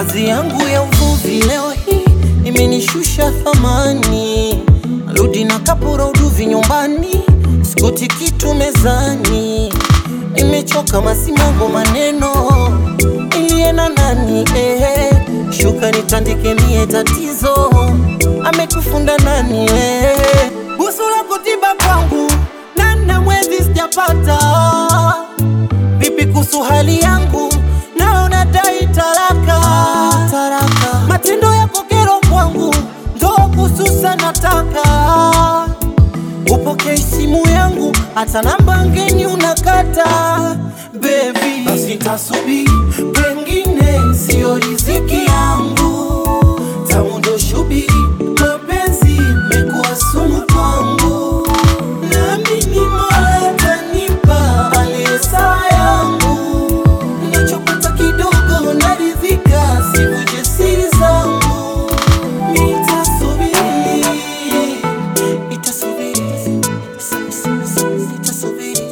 Kazi yangu ya uvuvi leo hii imenishusha thamani, rudi na kapura uduvi nyumbani, sikuti kitu mezani, nimechoka masimango maneno iliena nani eh, shuka nitandike mie tatizo amekufunda nani eh, busu la kutiba kwangu nana mwezi sijapata vipi kuhusu hali yangu naona dai talaka taraka matendo yako kero kwangu ndo kususa nataka upokei simu yangu hata namba ngeni unakata bebi basi tasubiri pengine sio riziki yangu tamu ndo shubiri mapenzi mekuwa sumu kwangu naamini mola tanipa aliyesa yangu nachopata kidogo naridhika sivuje siri zangu nitasubiri nitasubiri nitasubiri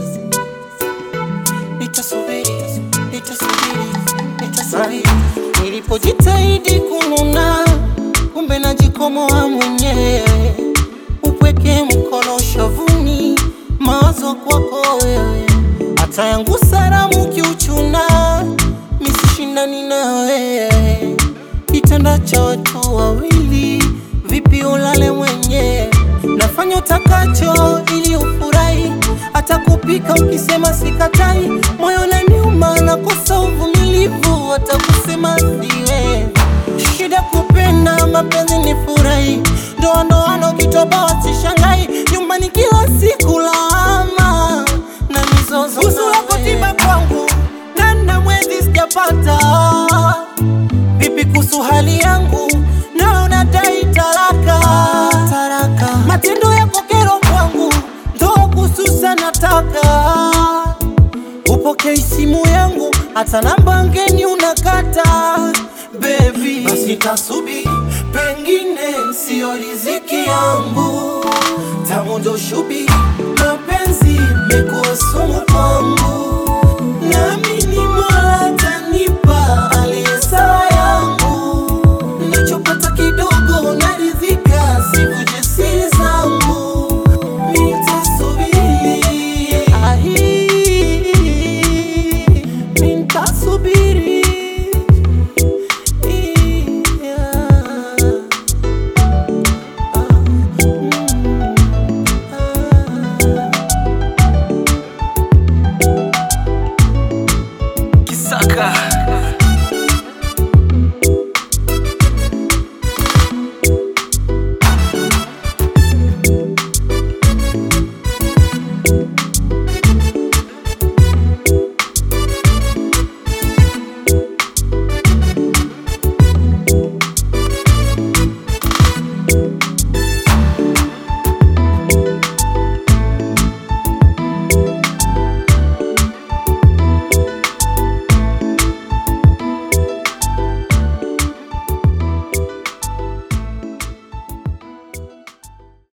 nitasubiri nitasubiri nitasubiri nilipojitahidi kununa kumbe najikomoa mwenyewe upweke mkono shavuni mawazo kwako wewe hata yangu salamu kiuchuna misishindani na wewe kitanda cha watu wawili vipi ulale mwenyewe nafanya utakacho ili ufurahi hata kupika ukisema sikatai moyo naniuma nakosa uvumilivu hata kusema siwe shida kupenda mapenzi ni furahi ndoa ndoano kitoboa sishangai nyumbani kila siku lawama na mizozo uso wako tiba kwangu nana mwezi sijapata vipi kuhusu hali yangu naona dai talaka taraka matendo yako kero kwangu ndo kususa nataka upokei simu yangu hata namba ngeni unakata bebi basi tasubiri pengine sio riziki yangu tamu ndo shubiri mapenzi mekuwa sumu kwangu nami